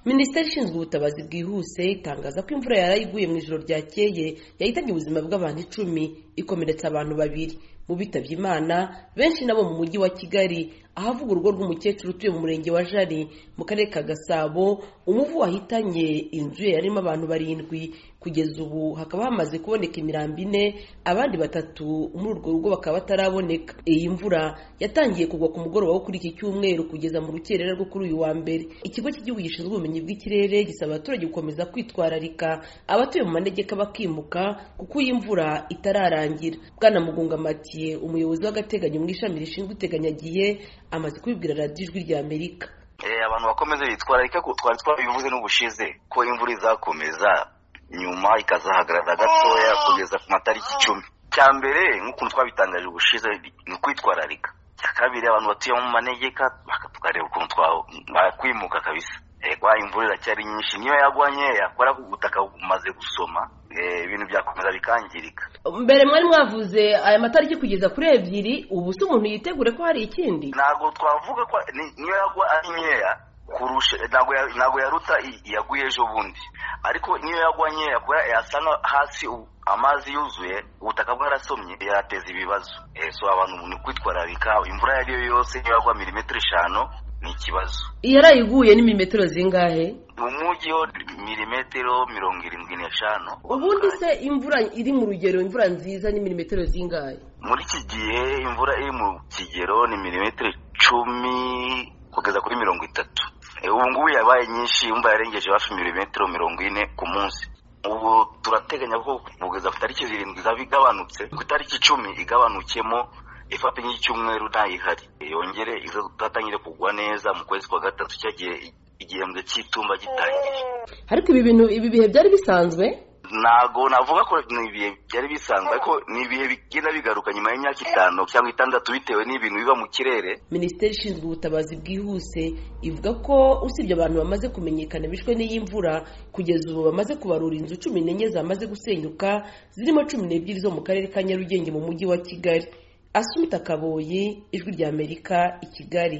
minisiteri ishinzwe ubutabazi bwihuse itangaza ko imvura yari iguye mu ijoro ryakeye yahitabye ubuzima bw'abantu icumi ikomeretsa abantu babiri mu bitabye imana benshi nabo mu mujyi wa kigali ahavuga urugo rw'umukecuru utuye mu murenge wa jari mu karere ka gasabo umuvu wahitanye inzu ye yarimo abantu barindwi kugeza ubu hakaba hamaze kuboneka imirambi ine abandi batatu muri urwo rugo bakaba bataraboneka iyi mvura yatangiye kugwa ku mugoroba wo kuri iki cyumweru kugeza mu rukerera rwo kuri uyu wa mbere ikigo cy'igihugu gishinzwe ubumenyi bw'ikirere gisaba abaturage gukomeza kwitwararika abatuye mu manegeka bakimuka kuko iyi mvura itararangira bwana mugunga matiye umuyobozi w'agateganyo mu ishami rishinzwe iteganyagihe amaze kubibwira radiyo ijwi rya amerika abantu bakomeze bitwararika twari twabivuze n'ubushize ko imvura izakomeza nyuma ikazahagarara gatoya kugeza ku matariki icumi cya mbere nk'ukuntu twabitangaje ubushize ni ukwitwararika cya kabiri abantu batuye mu manegeka tukareba ukuntu twakwimuka kabisa kwa imvura iracyari nyinshi niyo yagwa nkeya kubera ko ubutaka bumaze gusoma ibintu byakomeza bikangirika mbere mwari mwavuze aya matariki kugeza kuri ebyiri ubu se umuntu yitegure ko hari ikindi ntabwo twavuga ko niyo yagwa ari nkeya kurusha ntabwo yaruta yaguye ejo bundi ariko niyo yagwa nkeya kubera yasa nka hasi amazi yuzuye ubutaka bwarasomye yarateza ibibazo so abantu ni kwitwararika imvura iyo ari yo yose niyo yagwa milimetero eshanu ni ikibazo yarayiguye ni milimetero zingahe mu mujyi ho milimetero mirongo irindwi n'eshanu ubundi se imvura iri mu rugero imvura nziza ni milimetero zingahe muri iki gihe imvura iri mu kigero ni milimetero icumi kugeza kuri mirongo itatu ubu ngubu yabaye nyinshi yumva yarengeje hafi milimetero mirongo ine ku munsi ubu turateganya ko kugeza ku itariki zirindwi izaba igabanutse ku itariki icumi igabanukemo ifatanye y'icyumweru ntayihari yongere izatangire kugwa neza mu kwezi kwa gatatu cyagiye igihembwe cy'itumba gitangiye ariko ibi bintu ibi bihe byari bisanzwe ntago navuga ko ni ibihe byari bisanzwe ariko ni ibihe bigenda bigaruka nyuma y'imyaka itanu cyangwa itandatu bitewe n'ibintu biba mu kirere minisiteri ishinzwe ubutabazi bwihuse ivuga ko usibye abantu bamaze kumenyekana bishwe n'iyi mvura kugeza ubu bamaze kubarura inzu cumi n'enye zamaze gusenyuka zirimo cumi n'ebyiri zo mu karere ka nyarugenge mu mujyi wa kigali asumita kaboyi ijwi ry'amerika i kigali